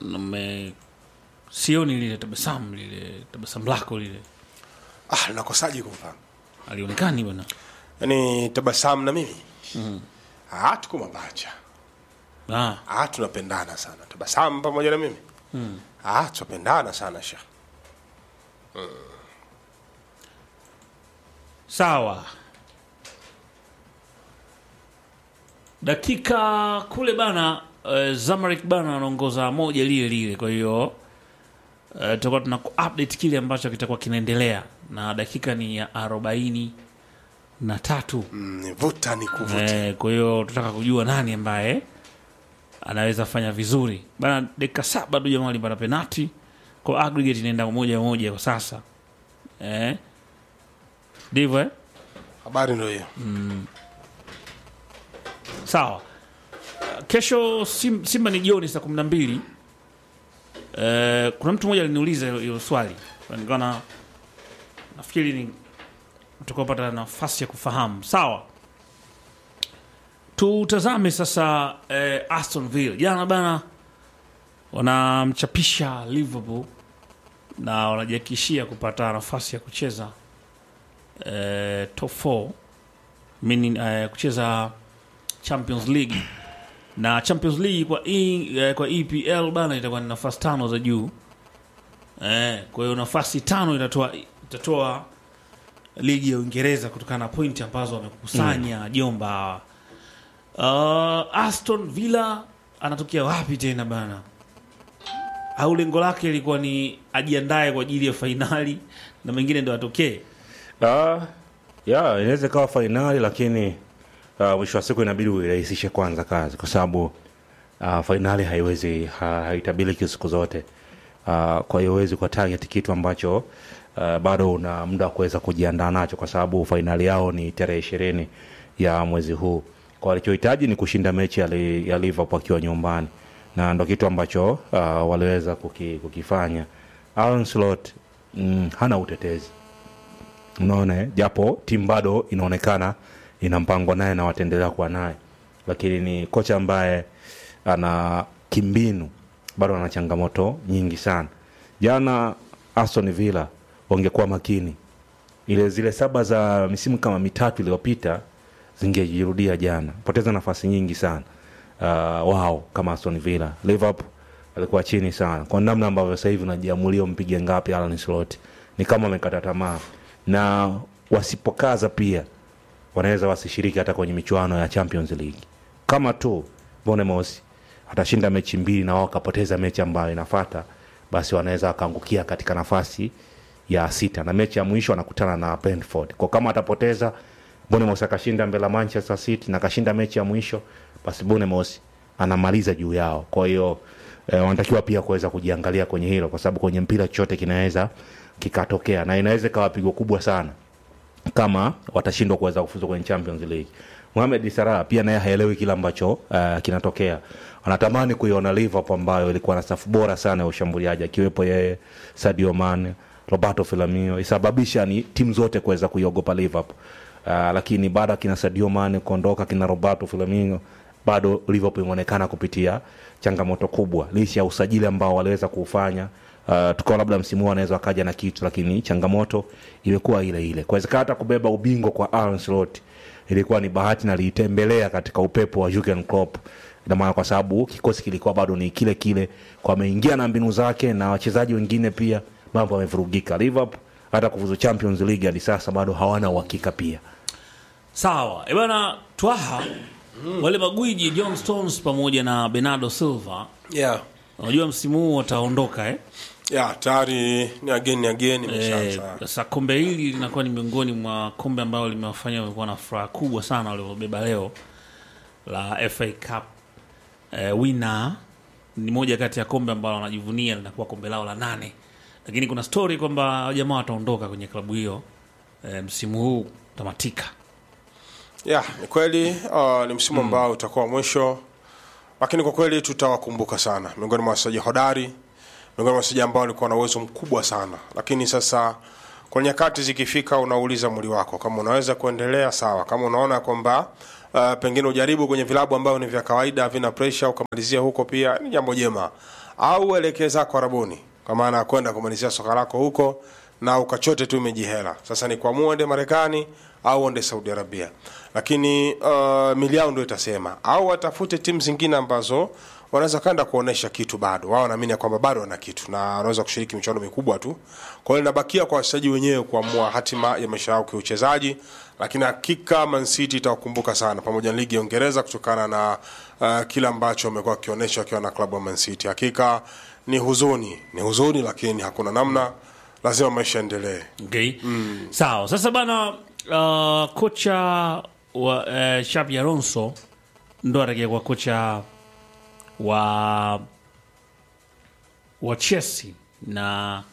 mme sioni lile tabasamu lile tabasamu lako lile ah nakosaje kumfahamu alionekani bwana yaani tabasamu na mimi mm. ah tuko mabacha ah, ah tunapendana sana tabasamu pamoja na mimi mm. ah tunapendana sana shekh sawa dakika kule bana uh, Zamalek bana anaongoza moja lile lile kwa hiyo uh, tutakuwa tuna update kile ambacho kitakuwa kinaendelea na dakika ni ya arobaini na tatu mm, nivuta ni kuvuta Eh, kwa hiyo tunataka kujua nani ambaye anaweza fanya vizuri bana. Dakika saba tu jamaa alipata penati, kwa aggregate inaenda moja moja kwa sasa eh, ndivyo eh? habari ndio hiyo Sawa. Uh, Kesho Sim- Simba ni jioni saa kumi na mbili. Uh, kuna mtu mmoja aliniuliza hilo- hilo swali nikaona nafikiri ni tukapata nafasi ya kufahamu. Sawa, tutazame sasa eh, Aston Villa jana bana wanamchapisha Liverpool na wanajihakikishia kupata nafasi ya kucheza eh, top 4 meaning eh, kucheza Champions League na Champions League kwa, e, eh, kwa EPL bana itakuwa ni nafasi tano za juu eh, kwa hiyo nafasi tano itatoa itatoa ligi ya Uingereza kutokana na pointi ambazo wamekusanya jomba. Uh, Aston Villa anatokea wapi tena bana? Au lengo lake ilikuwa ni ajiandae kwa ajili ya fainali na mengine ndo atokee? Ah, ya inaweza ikawa fainali lakini ah, mwisho wa siku inabidi uirahisishe kwanza kazi kwa sababu ah, fainali haiwezi ha, haitabiliki siku zote Ah, kwa hiyo huwezi kwa target kitu ambacho ah, bado una muda wa kuweza kujiandaa nacho kwa sababu fainali yao ni tarehe ishirini ya mwezi huu kwa walichohitaji ni kushinda mechi ya, li, ya Liverpool akiwa nyumbani na ndo kitu ambacho ah, waliweza kuki, kukifanya Arne Slot mm, hana utetezi unaona eh? japo timu bado inaonekana ina mpango naye na wataendelea kuwa naye lakini ni kocha ambaye ana kimbinu bado ana changamoto nyingi sana jana aston villa wangekuwa makini ile zile saba za misimu kama mitatu iliyopita zingejirudia jana poteza nafasi nyingi sana uh, wao kama aston villa liverpool alikuwa chini sana kwa namna ambavyo sasa hivi unajiamulia mpige ngapi Alan Slot ni kama wamekata tamaa na wasipokaza pia wanaweza wasishiriki hata kwenye michuano ya Champions League kama tu Bournemouth atashinda mechi mbili na wao wakapoteza mechi ambayo inafata basi wanaweza wakaangukia katika nafasi ya sita na mechi ya mwisho wanakutana na Brentford kwa kama atapoteza Bournemouth akashinda mbele ya Manchester City na akashinda mechi ya mwisho basi Bournemouth anamaliza juu yao kwa hiyo eh, wanatakiwa pia kuweza kujiangalia kwenye hilo kwa sababu kwenye mpira chochote kinaweza kikatokea na inaweza ikawa pigo kubwa sana kama watashindwa kuweza kufuzu kwenye Champions League. Mohamed Salah pia naye haelewi kile ambacho uh, kinatokea. Anatamani kuiona Liverpool ambayo ilikuwa na safu bora sana ya ushambuliaji akiwepo yeye Sadio Mane, Roberto Firmino isababisha ni timu zote kuweza kuiogopa Liverpool. Uh, lakini baada ya kina Sadio Mane kuondoka kina Roberto Firmino bado Liverpool imeonekana kupitia changamoto kubwa licha ya usajili ambao waliweza kuufanya uh, tukawa labda msimu huu anaweza wakaja na kitu lakini changamoto imekuwa ile ile kuwezekana hata kubeba ubingwa kwa Arne Slot ilikuwa ni bahati na liitembelea katika upepo wa Jurgen Klopp ina maana kwa sababu kikosi kilikuwa bado ni kile kile kwa ameingia na mbinu zake na wachezaji wengine pia mambo yamevurugika Liverpool hata kufuzu Champions League hadi sasa bado hawana uhakika pia Sawa e bana, twaha wale magwiji John Stones pamoja na Bernardo Silva, yeah. unajua msimu huu wataondoka eh? yeah, tayari ni ageni ageni Eh, imeshaanza Sasa kombe hili linakuwa ni miongoni mwa kombe ambayo limewafanya wamekuwa na furaha kubwa sana waliobeba leo la FA Cup. Eh, winner ni moja kati ya kombe ambalo wanajivunia linakuwa kombe lao la nane, lakini kuna story kwamba jamaa wataondoka kwenye klabu hiyo eh, msimu huu tamatika. yeah, ni kweli uh, ni msimu ambao utakuwa mwisho lakini kwa kweli tutawakumbuka sana miongoni mwa wachezaji hodari miongoni mwa wachezaji ambao walikuwa na uwezo mkubwa sana lakini sasa kwa nyakati zikifika unauliza mwili wako kama unaweza kuendelea sawa kama unaona kwamba uh, pengine ujaribu kwenye vilabu ambavyo ni vya kawaida havina pressure ukamalizia huko pia ni jambo jema au uelekee zako Arabuni, kwa maana ya kwenda kumalizia soka lako huko na ukachote tu imejihela. Sasa ni kuamua uende Marekani au uende Saudi Arabia, lakini uh, mili yao ndio itasema, au watafute timu zingine ambazo wanaweza kaenda kuonesha kitu bado. Wao wanaamini ya kwamba bado wana kitu na wanaweza kushiriki michuano mikubwa tu. Kwa hiyo inabakia kwa wachezaji wenyewe kuamua hatima ya maisha yao kiuchezaji, lakini hakika Man City itawakumbuka sana pamoja na ligi ya Uingereza kutokana na uh, kile ambacho wamekuwa wakionyesha wakiwa na klabu ya Man City. Hakika ni huzuni, ni huzuni, lakini hakuna namna, lazima maisha yaendelee. Okay. Sawa. Sasa bana uh, kocha wa uh, Xabi Alonso ndo atakia kwa kocha wa wa Chelsea na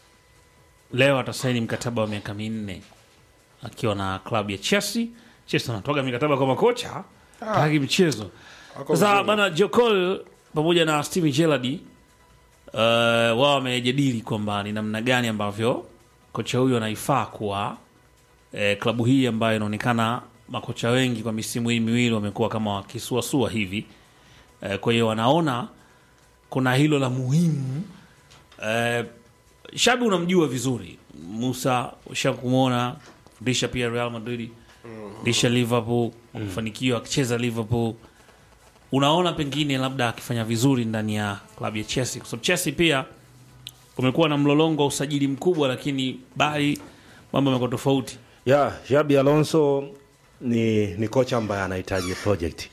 leo atasaini mkataba wa miaka minne akiwa na klabu ya Chelsea. Chelsea anatoga mikataba kwa makocha taki mchezo. Wako Sasa vizuri. bana Jokol pamoja na Steven Gerrard uh, wao wamejadili kwamba ni namna gani ambavyo kocha huyo anaifaa kuwa eh, klabu hii ambayo inaonekana makocha wengi kwa misimu hii miwili wamekuwa kama wakisuasua hivi eh, kwa hiyo wanaona kuna hilo la muhimu eh, Shabi unamjua vizuri Musa, ushakumwona fundisha pia Real Madrid fundisha Liverpool kufanikiwa akicheza Liverpool unaona pengine labda akifanya vizuri ndani ya klabu ya Chelsea kwa sababu Chelsea pia kumekuwa na mlolongo wa usajili mkubwa, lakini bali mambo yamekuwa tofauti. ya Xabi Alonso ni, ni kocha ambaye anahitaji project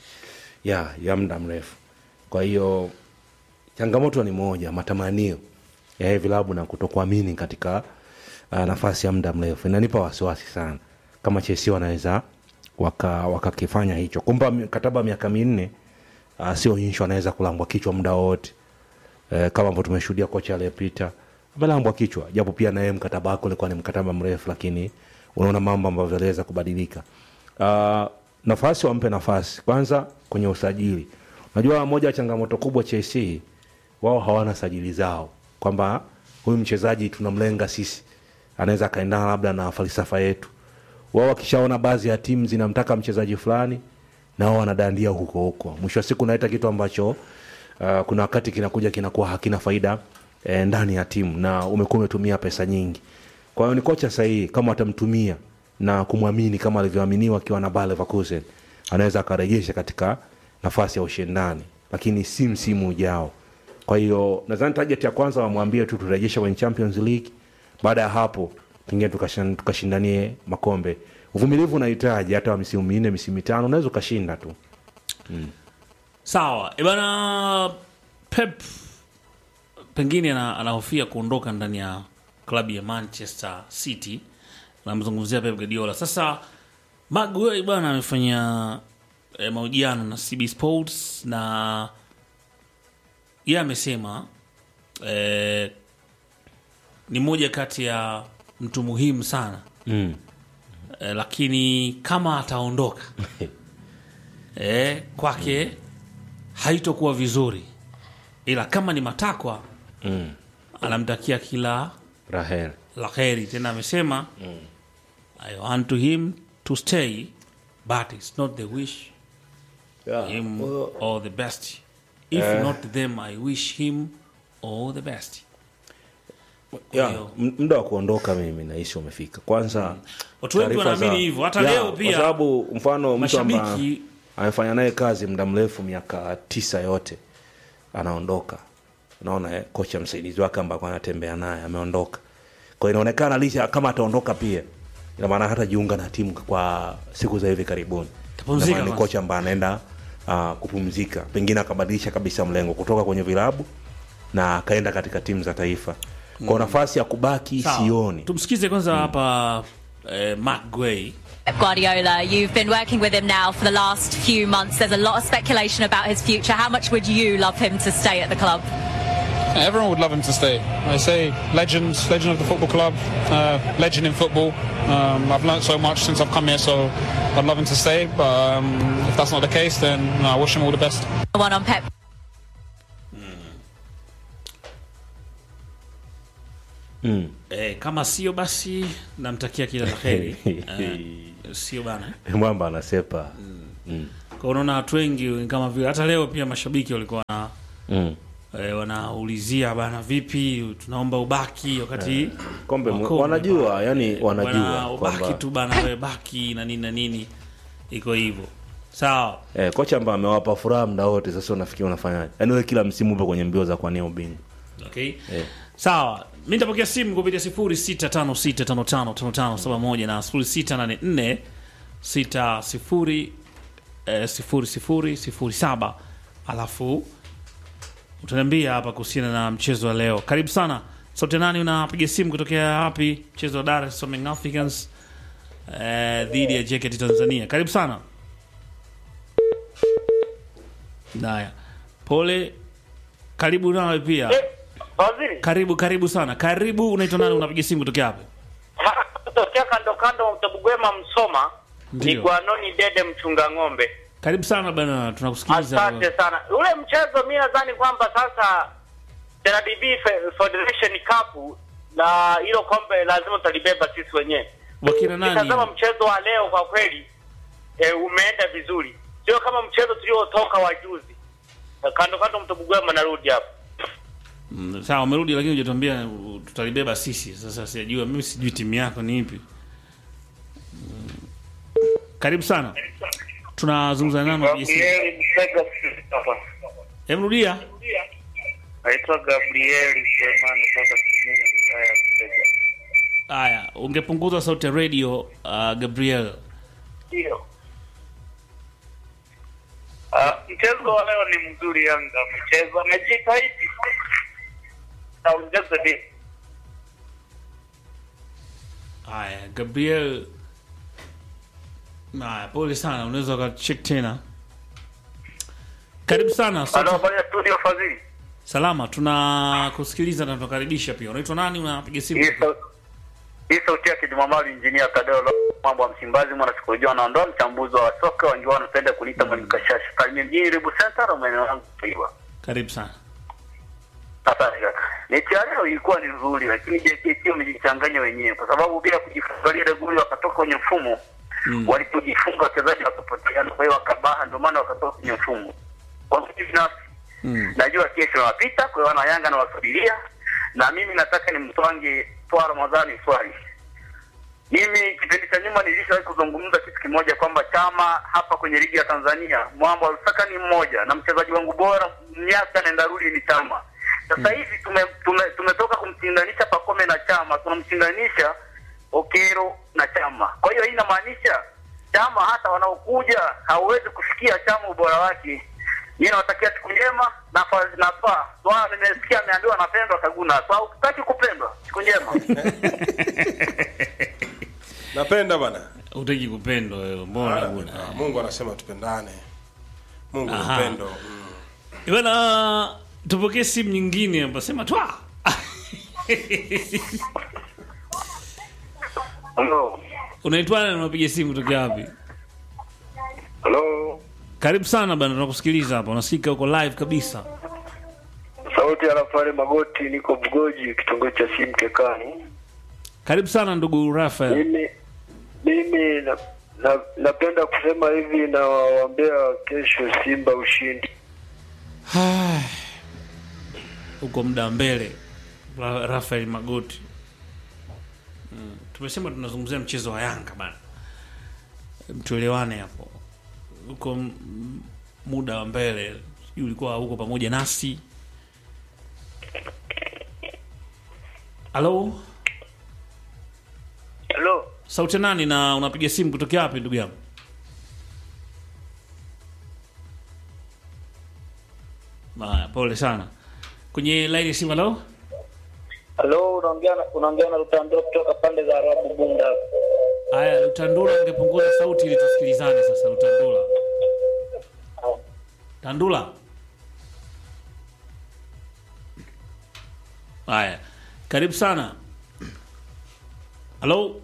ya ya muda mrefu. Kwa hiyo changamoto ni moja, matamanio ya hivi vilabu na kutokuamini katika uh, nafasi ya muda mrefu inanipa wasiwasi sana kama Chelsea wanaweza waka- wakakifanya hicho. Kumpa mkataba wa miaka minne uh, sio inshu, anaweza kulambwa kichwa muda wote eh, kama ambavyo tumeshuhudia kocha aliyepita amelambwa kichwa, japo pia naye mkataba wake ulikuwa ni mkataba mrefu, lakini unaona mambo ambavyo aliweza kubadilika. Uh, nafasi wampe nafasi kwanza kwenye usajili. Unajua, moja ya changamoto kubwa Chelsea, wao hawana sajili zao, kwamba huyu mchezaji tunamlenga sisi, anaweza akaendana labda na falsafa yetu. Wao wakishaona baadhi ya timu zinamtaka mchezaji fulani, nao wanadandia huko huko, mwisho wa siku unaleta kitu ambacho uh, kuna wakati kinakuja kinakuwa hakina faida eh, ndani ya timu na umekuwa umetumia pesa nyingi. Kwa hiyo ni kocha sahihi kama watamtumia na kumwamini kama alivyoaminiwa akiwa na Bayer Leverkusen, anaweza akarejesha katika nafasi ya ushindani, lakini si msimu ujao. Kwa hiyo nadhani target ya kwanza wamwambie tu turejeshe kwenye Champions League. Baada ya hapo pengine tukashan- tukashindanie makombe. Uvumilivu unahitaji, hata wa misimu minne misimu mitano unaweza ukashinda tu. Sawa e bana, Pep pengine ana- anahofia kuondoka ndani ya klabu ya Manchester City. Namzungumzia Pep Guardiola. Sasa Maguire bwana amefanya e, mahojiano na CB Sports na yeye amesema e, ni moja kati ya mtu muhimu sana Mm. e, lakini kama ataondoka e, kwake haitokuwa vizuri, ila kama ni matakwa Mm. anamtakia kila Rahel. la heri. Tena amesema I want to him to stay but it's not the wish him all the best if not them I wish him all the best. ya hiyo- m- muda wa kuondoka mimi nahisi umefika kwanza Watu wengi taarifa wanaamini za- hivyo. Hata Ya, leo kwa pia sababu mfano mtu ambaye Mashabiki amefanya naye kazi muda mrefu miaka tisa yote anaondoka unaona eh? kocha msaidizi wake ambako anatembea naye ameondoka kwa hiyo inaonekana licha kama ataondoka pia ina maana hata jiunga na timu kwa siku za hivi karibuni Atapumzika Ina maana ni kwanza. kocha ambaye anaenda uh, kupumzika pengine akabadilisha kabisa mlengo kutoka kwenye vilabu na akaenda katika timu za taifa kwa nafasi ya kubaki sawa. sioni Tumsikize kwanza hapa eh, Mark Guay Pep Guardiola, you've been working with him now for the last few months. There's a lot of speculation about his future. How much would you love him to stay at the club? Everyone would love him to stay. I say legend, legend of the football club, uh, legend in football. Um, I've learned so much since I've come here, so I'd love him to stay. But um, if that's not the case, then no, I wish him all the best. The one on Pep eh, kama sio basi namtakia kila la heri eh, sio bana mwamba anasepa kwa unaona watu wengi kama vile hata leo pia mashabiki walikuwa na mm. eh, wanaulizia bana, vipi, tunaomba ubaki wakati kombe mu- Wakombe wanajua yani bana, wanajua ubaki kwamba tu bana, wewe baki na nini na nini, iko hivyo sawa. eh, kocha ambaye amewapa furaha muda wote sasa unafikiri unafanyaje yani wewe kila msimu upo kwenye mbio za kuania ubingwa Okay. Eh. Sawa. Mimi nitapokea simu kupitia 0656555571 na 0684 60 eh, 0007 alafu utaniambia hapa kuhusiana na mchezo wa leo. Karibu sana. Sote nani unapiga simu kutokea wapi? Mchezo wa Dar es Salaam Young Africans eh, dhidi ya JKT Tanzania. Karibu sana. Haya. Pole. Karibu nawe pia. Waziri, Karibu karibu sana. Karibu, unaitwa nani? Unapiga simu kutokea wapi? kutokea kando kando Mtabugwema Msoma ni Ndio. Gwanoni Dede mchunga ng'ombe. Karibu sana bana, tunakusikiliza. Asante sana. Ule mchezo mi nadhani kwamba sasa TRDB Fe- Federation Cup na hilo kombe lazima tutalibeba sisi wenyewe. Wakina Nikazama nani? mchezo wa leo kwa kweli e, umeenda vizuri, sio kama mchezo tuliotoka wa juzi. Kando kando Mtabugwema, narudi hapo. Mm, Sawa, umerudi lakini hujatuambia uh, tutalibeba sisi. Sasa sijajua, mimi sijui timu yako ni ipi. Mm. Karibu sana. Tunazungumza nani? unapiga simu? Gabriel Msega hapa. Hebu rudia. Naitwa Gabriel Sulemani kutoka Kimini, wilaya ya Msega. Haya, ungepunguza sauti ya radio uh, Gabriel. Ndio. Ah, mchezo wa leo ni mzuri. Yanga mchezo amejitahidi, naongeze bi Haya, Gabriel. Haya, pole sana, unaweza ukacheck tena. Karibu sana. sauti- Halo, habari ya studio Fadhili. Salama, tunakusikiliza na tunakaribisha pia. Unaitwa nani? Unapiga simu? Hii sau- hii sauti yake Jumamali injinia Tadeo Lo- mambo ya Msimbazi, mwana sikolojia anaondoa mchambuzi wa soka, wengi wao wanapenda kuniita mwalimu Kashasha. Kalimia mjini Ribu Center, maeneo yangu Kiwa. Karibu sana. Asante kaka. Mechi ya leo ilikuwa ni nzuri, lakini JKT wamejichanganya wenyewe, kwa sababu bila kujifungalia ile goli wakatoka kwenye mfumo Mm. walipojifunga wachezaji wakapoteana, kwa hiyo wakabaha, ndio maana wakatoka kwenye mfumo. Kwa mimi binafsi Mm. najua kesho wanapita, kwa hiyo wana Yanga nawasubiria, na mimi nataka nimtwange Twa Ramadhani swali. Mimi kipindi cha nyuma nilishawahi kuzungumza kitu kimoja kwamba chama hapa kwenye ligi ya Tanzania mwambo wa Lusaka ni mmoja na mchezaji wangu bora miaka nenda rudi ni chama. Sasa hivi tume, tume, tumetoka kumshindanisha Pakome na chama, tunamshindanisha Okero na chama. Kwa hiyo hii inamaanisha chama hata wanaokuja hauwezi kufikia chama ubora wake. Mimi nawatakia siku njema na fa- na fa. Swala nimesikia ameambiwa anapendwa Kaguna. Kwa ukitaki kupendwa, siku njema. napenda bana Utaki kupendwa wewe, mbona Ah, bwana? ah, mungu anasema tupendane mungu ni Aha. upendo mm. Bwana, tupokee simu nyingine hapa, sema twa. Hello. Unaitwa nani? Unapiga simu kutoka wapi? Hello. Karibu sana bwana, tunakusikiliza hapa, unasikika uko live kabisa. Sauti ya Rafale Magoti, niko Bugoji, kitongoji cha Simkekani. Karibu sana ndugu Rafael. Mimi mimi na, na, napenda kusema hivi na waombea kesho Simba ushindi. Uko muda mbele, Ra- Rafael Magoti. Mm. Tumesema tunazungumzia mchezo wa Yanga bana, tuelewane hapo. Uko m- m- muda wa mbele, sijui ulikuwa huko pamoja nasi. Halo, Hello. sauti ya nani na unapiga simu kutokea wapi ndugu yangu? Haya, pole sana. Kwenye line ya simu, halo. Hello, unaongea na- unaongea na Rutando kutoka pande za Arabu Bunda. Haya, Lutandula, ungepunguza sauti ili tusikilizane sasa. Lutandula, Tandula. Haya, karibu sana. Halo,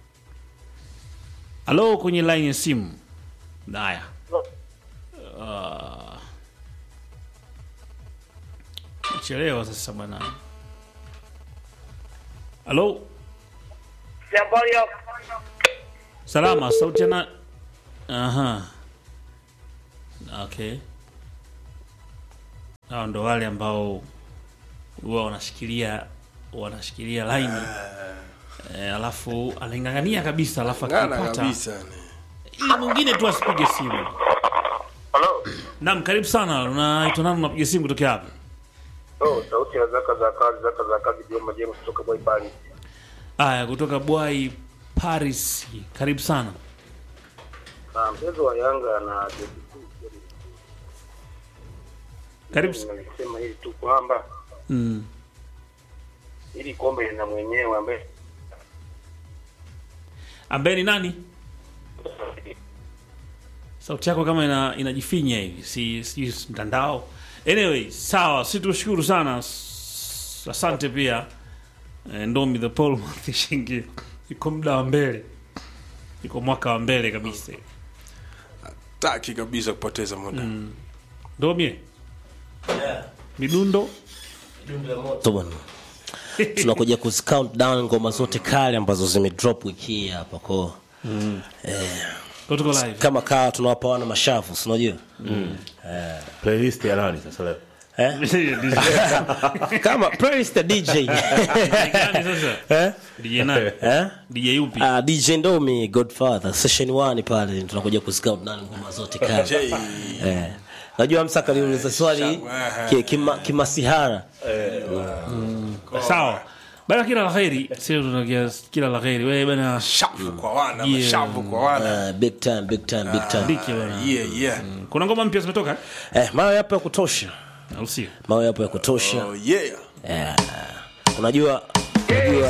halo, kwenye line ya simu. Haya, Ah. chelewa sasa bwana. Halo. Habari ya Salama, sauti ya na... Aha. Okay. hao ndo wale ambao huwa wanashikilia wanashikilia laini eh, alafu anaing'ang'ania kabisa alafu Ngana akipata kabisa. ili mwingine tu asipige simu Halo. naam karibu sana unaitwa nani unapiga simu kutokea hapa Oh, sauti ya zaka za kazi, zaka za kazi Joma James kutoka Boybani. aya kutoka bwai paris karibu sana Na mchezo wa Yanga na karibu Nimesema hili tu kwamba mm. hili kombe lina mwenyewe ambaye ambaye ni nani sauti yako kama ina, inajifinya hivi si sijui si mtandao anyway sawa si tushukuru sana S- asante pia Eh, ndomi the pole shingi iko muda wa mbele iko mwaka wa mbele kabisa Taki kabisa kupoteza muda. ndomi midundo moto bwana tunakuja kuzi count down ngoma zote kali ambazo zimedrop wiki hii hapa ko Kwa tuko live kama kaa tunawapa wana mashavu si unajua playlist ya nani sasa leo eh? kama playlist ya dj Gani sasa eh? DJ nani eh? DJ yupi Uh, dj ndomi godfather session 1 pale tunakuja kuzi count down ngoma zote kali J. eh. najua msaka aliuliza swali Shangwe, ki- kima- kimasihara sawa bana kila la kheri sio tunakia kila la kheri wewe bana Shavu kwa wana, Yeah. mashavu kwa wana. uh, big time big time big time diki bana Yeah, yeah. kuna ngoma mpya zimetoka eh, mawe yapo ya kutosha au sio mawe yapo ya kutosha Oh, yeah. Eh, unajua unajua